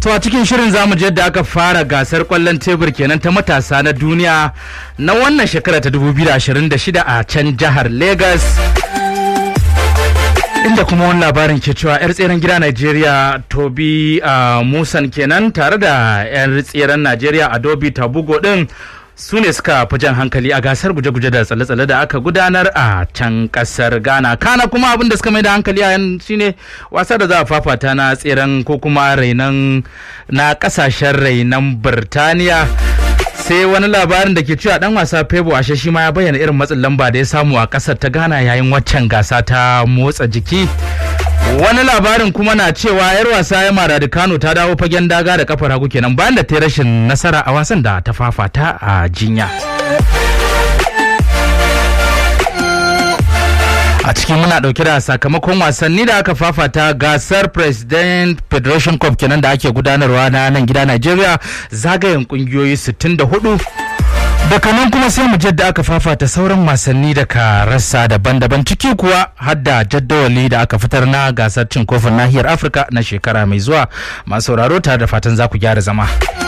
To a cikin shirin zamu je yadda aka fara gasar kwallon tebur kenan ta matasa na duniya na wannan shekara ta 2026 a can jihar Lagos. Inda kuma wani labarin ke cewa 'yar tseren gida Najeriya Tobi Musan kenan tare da 'yar tseren Najeriya Adobe Tabugo din su ne suka fi jan hankali a gasar guje-guje da tsalle-tsalle da aka gudanar a can kasar ghana kana kuma abin da suka mai da hankali a yan shine wasa da za a fafata na tseren ko kuma rainan na kasashen rainan birtaniya sai wani labarin da ke cewa dan wasa febo ashe shi ma ya bayyana irin matsin lamba da ya samu a kasar ta ghana yayin waccan gasa ta motsa jiki wani labarin kuma na cewa yar wasa ya mara da kano ta dawo fagen daga da kafar hagu kenan bayan da ta rashin nasara a wasan da ta fafata a jinya a cikin muna dauke da sakamakon wasanni da aka fafata gasar president federation cup kenan da ake gudanarwa na nan gida nigeria zagayen kungiyoyi 64 daga nan kuma sai mu jadda aka fafata sauran wasanni daga rassa daban-daban ciki kuwa hadda jaddawali da aka fitar na gasar cin kofin nahiyar afirka na shekara mai zuwa masu sauraro tare da fatan za ku gyara zama.